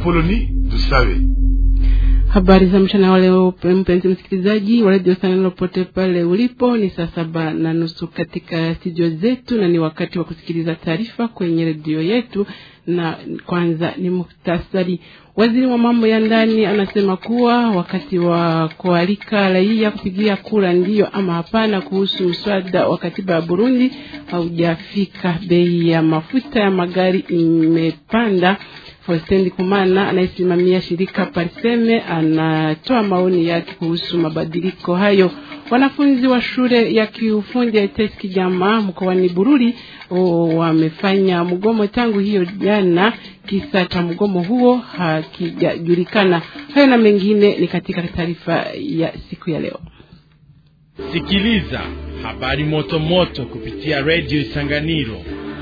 Apoloni Dusawe. Habari za mchana wa leo, mpenzi msikilizaji wa redio Sanelo pote pale ulipo, ni saa saba na nusu katika studio zetu, na ni wakati wa kusikiliza taarifa kwenye redio yetu. Na kwanza ni muhtasari. Waziri wa mambo ya ndani anasema kuwa wakati wa kualika raia kupigia kura ndiyo ama hapana kuhusu mswada wa katiba ya Burundi haujafika. Bei ya mafuta ya magari imepanda. Faustin Kumana anayesimamia shirika Parseme anatoa maoni yake kuhusu mabadiliko hayo. Wanafunzi wa shule ya kiufundi ya ITES Kijama mkoani Bururi wamefanya mgomo tangu hiyo jana. Kisa cha mgomo huo hakijajulikana. Hayo na mengine ni katika taarifa ya siku ya leo. Sikiliza habari moto moto kupitia redio Isanganiro.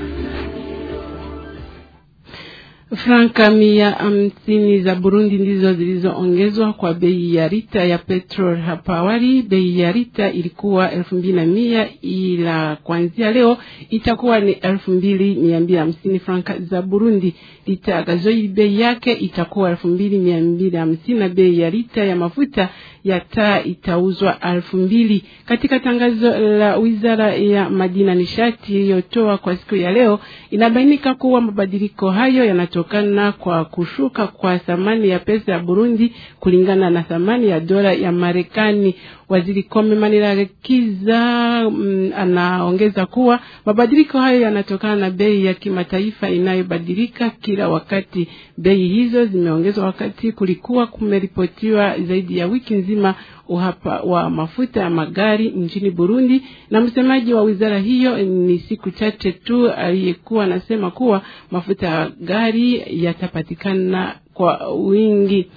Franka mia hamsini za Burundi ndizo zilizoongezwa kwa bei ya lita ya petrol. Hapa awali bei ya lita ilikuwa elfu mbili na mia ila kuanzia leo itakuwa ni elfu mbili mia mbili hamsini franka za Burundi. Lita ya gazoili bei yake itakuwa elfu mbili mia mbili hamsini na bei ya lita ya mafuta ya taa itauzwa elfu mbili. Katika tangazo la wizara ya madini na nishati iliyotoa kwa siku ya leo, inabainika kuwa mabadiliko hayo yanatokana kwa kushuka kwa thamani ya pesa ya Burundi kulingana na thamani ya dola ya Marekani. Waziri Kome Manirakiza mm, anaongeza kuwa mabadiliko hayo yanatokana na bei ya kimataifa inayobadilika kila wakati. Bei hizo zimeongezwa wakati kulikuwa kumeripotiwa zaidi ya wiki nzima uhapa wa mafuta ya magari nchini Burundi, na msemaji wa wizara hiyo ni siku chache tu aliyekuwa anasema kuwa mafuta ya gari yatapatikana kwa wingi.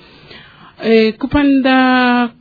E, kupanda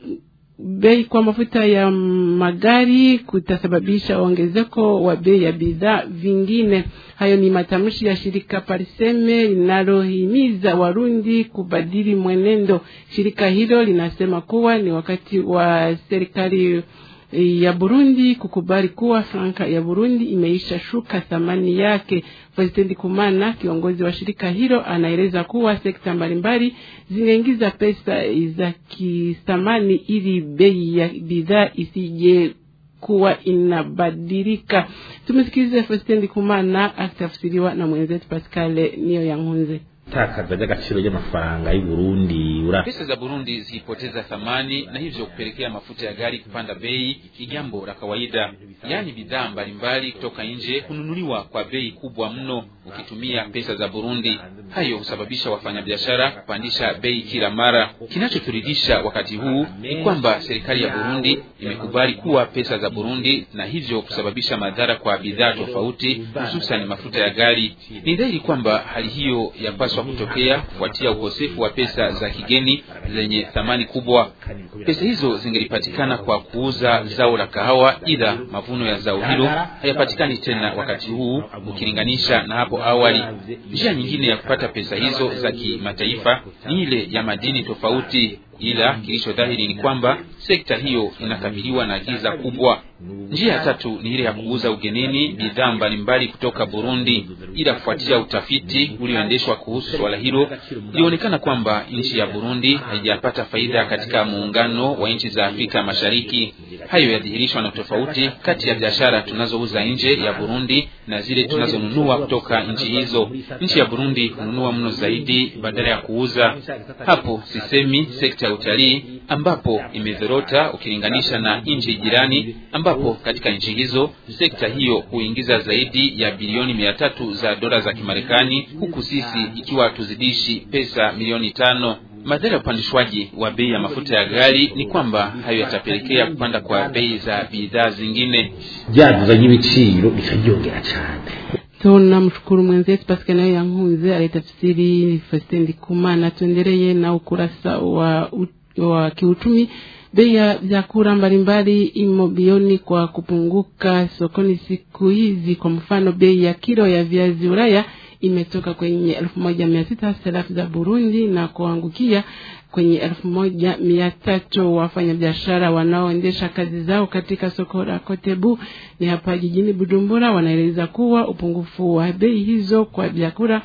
bei kwa mafuta ya magari kutasababisha ongezeko wa bei ya bidhaa vingine. Hayo ni matamshi ya shirika Pariseme linalohimiza Warundi kubadili mwenendo. Shirika hilo linasema kuwa ni wakati wa serikali ya Burundi kukubali kuwa franka ya Burundi imeisha shuka thamani yake. President Kumana, kiongozi wa shirika hilo, anaeleza kuwa sekta mbalimbali zinaingiza pesa za kithamani ili bei ya bidhaa isije kuwa inabadilika. Tumsikilize President Kumana akitafsiriwa na mwenzetu Pascal Niyo Yankunze. takaza ry'agaciro ry'amafaranga y'u Burundi ura pesa za Burundi zikipoteza thamani na hivyo kupelekea mafuta ya gari kupanda bei ni jambo la kawaida. Yaani bidhaa mbalimbali kutoka nje kununuliwa kwa bei kubwa mno ukitumia pesa za Burundi. Hayo husababisha wafanyabiashara kupandisha bei kila mara. Kinachoturidhisha wakati huu ni kwamba serikali ya Burundi imekubali kuwa pesa za Burundi na hivyo kusababisha madhara kwa bidhaa tofauti, hususan mafuta ya gari. Ni dhahiri kwamba hali hiyo yapaswa kutokea kufuatia ukosefu wa pesa za kigeni zenye thamani kubwa. Pesa hizo zingelipatikana kwa kuuza zao la kahawa, ila mavuno ya zao hilo hayapatikani tena wakati huu ukilinganisha na hapo awali. Njia nyingine ya kupata pesa hizo za kimataifa ni ile ya madini tofauti, ila kilicho dhahiri ni kwamba sekta hiyo inakabiliwa na giza kubwa. Njia ya tatu ni ile ya kuuza ugenini bidhaa mbalimbali kutoka Burundi, ila kufuatia utafiti ulioendeshwa kuhusu swala hilo, ilionekana kwamba nchi ya Burundi haijapata faida katika muungano wa nchi za Afrika Mashariki. Hayo yadhihirishwa na tofauti kati ya biashara tunazouza nje ya Burundi na zile tunazonunua kutoka nchi hizo. Nchi ya Burundi hununua mno zaidi badala ya kuuza. Hapo sisemi sekta ya utalii ambapo imedhorota ukilinganisha na nchi jirani ambapo katika nchi hizo sekta hiyo huingiza zaidi ya bilioni mia tatu za dola za Kimarekani, huku sisi ikiwa tuzidishi pesa milioni tano. Madhara ya upandishwaji wa bei ya mafuta ya gari ni kwamba hayo yatapelekea kupanda kwa bei za bidhaa zingine. byaduza ry'ibiciro bikaryongera cyane tunamshukuru mwenzetu Pascal nayo yankunze alitafsiri Faustin Ndikumana. Tuendelee na ukurasa wa, wa kiuchumi. Bei ya vyakula mbalimbali imo bioni kwa kupunguka sokoni siku hizi. Kwa mfano, bei ya kilo ya viazi Ulaya imetoka kwenye elfu moja mia sita sarafu za Burundi na kuangukia kwenye elfu moja mia tatu. Wafanyabiashara wanaoendesha kazi zao katika soko la Kotebu ni hapa jijini Bujumbura wanaeleza kuwa upungufu wa bei hizo kwa vyakula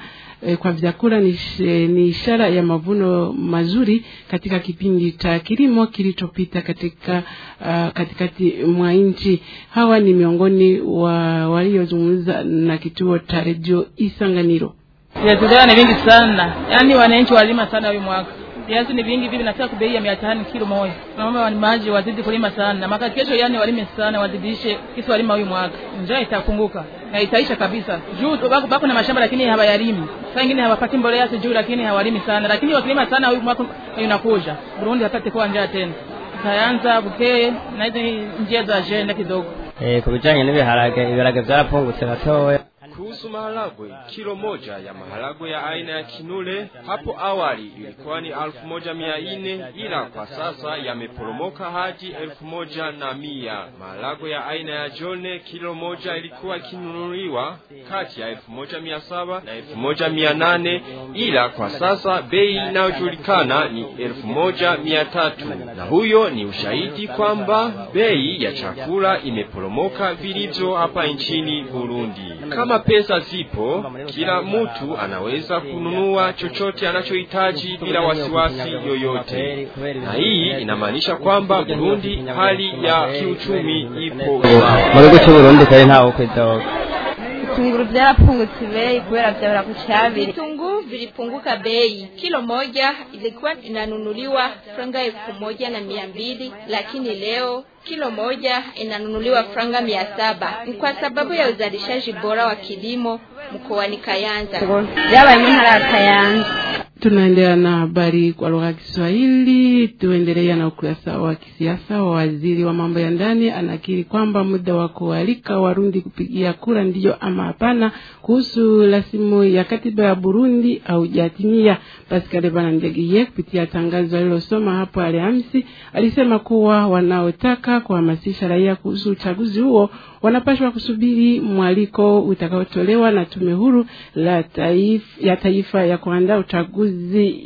eh, kwa vyakula ni, sh- ni ishara ya mavuno mazuri katika kipindi cha kilimo kilichopita katika uh, katikati mwa nchi. Hawa ni miongoni wa waliozungumza na kituo cha redio Isanganiro. Viazi vyao ni vingi sana, yaani wananchi walima sana huyu mwaka. Viazi ni vingi vivi, nataka kubei ya mia tano kilo moja. Naomba walimaji wazidi kulima sana, maka kesho, yani walime sana, wazidishe kisi walima huyu mwaka, njaa itapunguka na itaisha kabisa. Juu tu bako, bako na mashamba lakini hawayalimi, saa ingine hawapati mbolea sijui, lakini hawalimi sana, lakini wakilima sana huyu mwaka unakuja Burundi hapate kuwa njaa tena, itaanza bukeye na hizi njia za ajenda kidogo. Eh, ku bijanye n'ibiharage ibiharage byarapfungutse gatoya Kuhusu maharagwe, kilo moja ya maharagwe ya aina ya kinule hapo awali ilikuwa ni alfu moja mia nne ila kwa sasa yameporomoka hadi elfu moja na mia. Maharagwe ya aina ya jone kilo moja ilikuwa ikinunuliwa kati ya elfu moja mia saba na elfu moja mia nane ila kwa sasa bei inayojulikana ni elfu moja mia tatu na huyo ni ushahidi kwamba bei ya chakula imeporomoka vilivyo hapa nchini Burundi. Kama pesa zipo, kila mtu anaweza kununua chochote anachohitaji bila wasiwasi yoyote, na hii inamaanisha kwamba Burundi hali ya kiuchumi ipo sawa. mu gihugu cy'uburundi kari ntawe kwidoga Vitunguru vyarapungutse bei kubera vyabura ku cabiri. Vitunguu vilipunguka bei. Kilo moja ilikuwa inanunuliwa franga elfu moja na mia mbili lakini leo kilo moja inanunuliwa franga mia saba. Ni kwa sababu ya uzalishaji bora wa kilimo mkoani Kayanza. Vyabaye mu ntara ya Kayanza. Tunaendelea na habari kwa lugha ya Kiswahili. Tuendelea na ukurasa wa kisiasa wa waziri wa mambo ya ndani anakiri kwamba muda wa kualika Warundi kupigia kura ndiyo ama hapana kuhusu rasimu ya katiba ya Burundi haujatimia. Pascal Banandegiye kupitia tangazo alilosoma hapo Alhamisi alisema kuwa wanaotaka kuhamasisha raia kuhusu uchaguzi huo wanapaswa kusubiri mwaliko utakaotolewa na tume huru la taifa, ya taifa ya kuandaa uchaguzi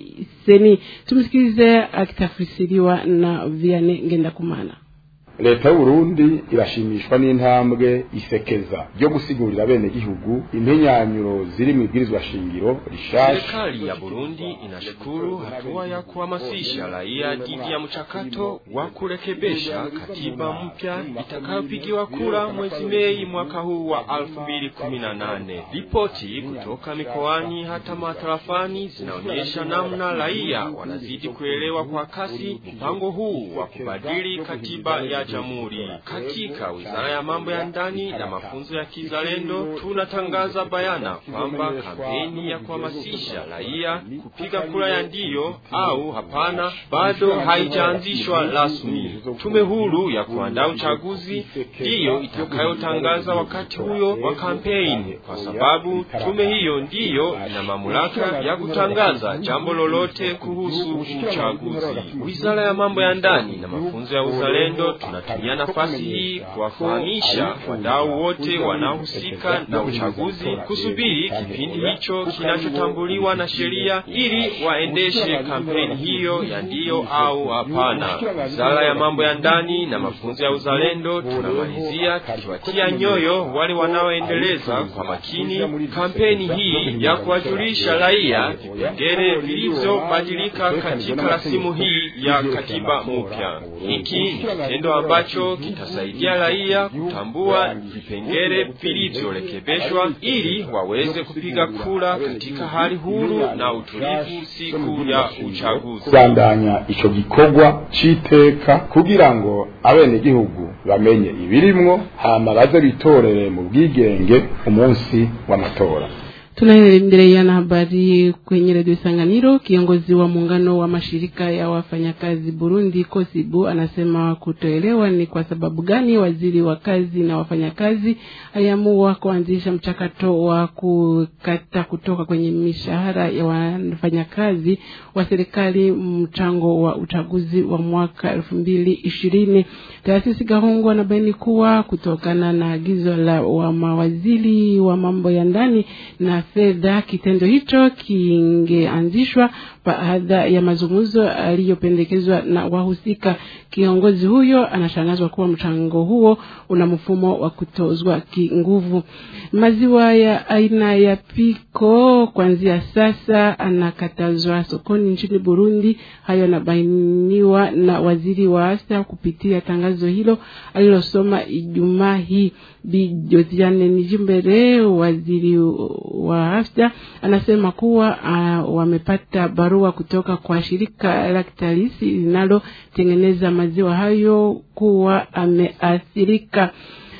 seni. Tumsikilize akitafsiriwa na Vianney Ngendakumana. leta y'uburundi irashimishwa n'intambwe isekeza ryo gusigurira bene gihugu impenyanyuro ziri mu ibwirizwa shingiro rishasha Serikali ya Burundi inashukuru hatua ya kuhamasisha raia dhidi ya mchakato wa kurekebisha katiba mpya itakayopigiwa kura mwezi Mei mwaka huu wa 2018. Ripoti kutoka mikoani hata matarafani zinaonyesha namna raia wanazidi kuelewa kwa kasi mpango huu wa kubadili katiba ya jamhuri. Katika Wizara ya Mambo ya Ndani na Mafunzo ya Kizalendo tunatangaza bayana kwamba kampeni ya kuhamasisha raia kupiga kura ya ndiyo au hapana bado haijaanzishwa rasmi. Tume huru ya kuandaa uchaguzi ndiyo itakayotangaza wakati huyo wa kampeni, kwa sababu tume hiyo ndiyo ina mamlaka ya kutangaza jambo lolote kuhusu uchaguzi. Wizara ya Mambo ya Ndani na Mafunzo ya Uzalendo tunatumia nafasi hii kuwafahamisha wadau wote wanaohusika na uchaguzi kusubiri kipindi hicho kinachotambuliwa na sheria ili waendeshe kampeni hiyo ya ndiyo au hapana. Wizara ya Mambo ya Ndani na Mafunzo ya Uzalendo tunamalizia tukiwatia nyoyo wale wanaoendeleza kwa makini kampeni hii ya kuwajulisha raia vipengele vilivyobadilika katika rasimu hii ya katiba mpya. Hiki ni kitendo ambacho kitasaidia raia kutambua vipengele vilivyorekebishwa ili waweze kupiga kura katika hali huru na utulivu siku ya uchaguzi. kubandanya ico gikorwa c'iteka kugira ngo abenegihugu bamenye ibirimwo hama baze bitorere mu bwigenge umunsi w'amatora Tunaendelea na habari kwenye redio Sanganiro. Kiongozi wa muungano wa mashirika ya wafanyakazi Burundi Kosibu anasema kutoelewa ni kwa sababu gani waziri wa kazi na wafanyakazi aliamua kuanzisha mchakato wa kukata kutoka kwenye mishahara ya wafanyakazi wa serikali mchango wa uchaguzi wa mwaka elfu mbili ishirini. Taasisi Gahungu anabaini kuwa kutokana na agizo la wa mawaziri wa mambo ya ndani na fedha. Kitendo hicho kingeanzishwa baada ya mazungumzo aliyopendekezwa na wahusika. Kiongozi huyo anashangazwa kuwa mchango huo una mfumo wa kutozwa kinguvu. Maziwa ya aina ya piko kuanzia sasa anakatazwa sokoni nchini Burundi. Hayo yanabainiwa na waziri wa afya kupitia tangazo hilo alilosoma Ijumaa hii. Bi Josiane Nijimbere, waziri wa afya, anasema kuwa uh, wamepata barua kutoka kwa shirika la Lactalis linalotengeneza maziwa hayo kuwa ameathirika.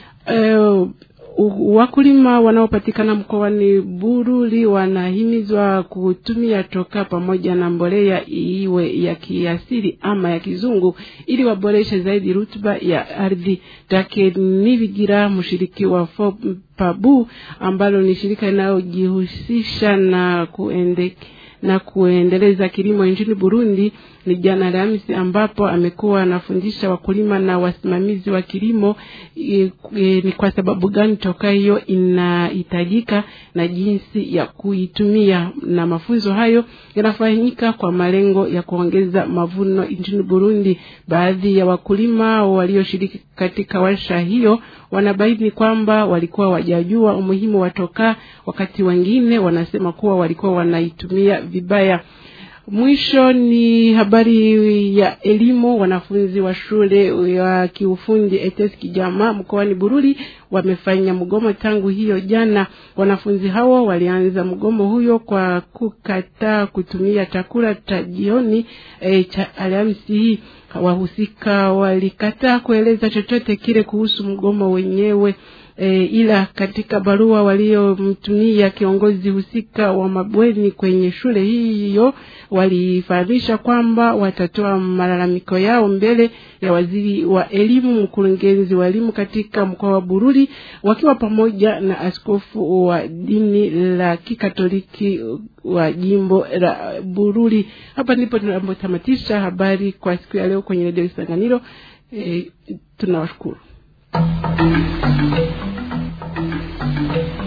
Uh, wakulima wanaopatikana mkoani Bururi wanahimizwa kutumia toka pamoja na mbolea iwe ya kiasili ama ya kizungu ili waboreshe zaidi rutuba ya ardhi. Take Nivigira, mshiriki wa FOPABU ambalo ni shirika linalojihusisha na kuende na kuendeleza kilimo nchini Burundi ni jana Alhamisi, ambapo amekuwa anafundisha wakulima na wasimamizi wa kilimo e, e, ni kwa sababu gani toka hiyo inahitajika na jinsi ya kuitumia, na mafunzo hayo yanafanyika kwa malengo ya kuongeza mavuno nchini Burundi. Baadhi ya wakulima walioshiriki katika warsha hiyo wanabaini kwamba walikuwa wajajua umuhimu wa tokaa, wakati wengine wanasema kuwa walikuwa wanaitumia vibaya. Mwisho ni habari ya elimu. Wanafunzi wa shule ya kiufundi ETS Kijama mkoani Bururi wamefanya mgomo tangu hiyo jana. Wanafunzi hao walianza mgomo huyo kwa kukataa kutumia chakula cha jioni e, cha Alhamisi hii. Wahusika walikataa kueleza chochote kile kuhusu mgomo wenyewe. E, ila katika barua waliomtumia kiongozi husika wa mabweni kwenye shule hiyo walifahamisha kwamba watatoa malalamiko yao mbele ya waziri wa elimu, mkurugenzi wa elimu katika mkoa wa Bururi, wakiwa pamoja na askofu wa dini la Kikatoliki wa jimbo la Bururi. Hapa ndipo tunapotamatisha habari kwa siku ya leo kwenye redio Isanganiro. E, tunawashukuru. Thank you.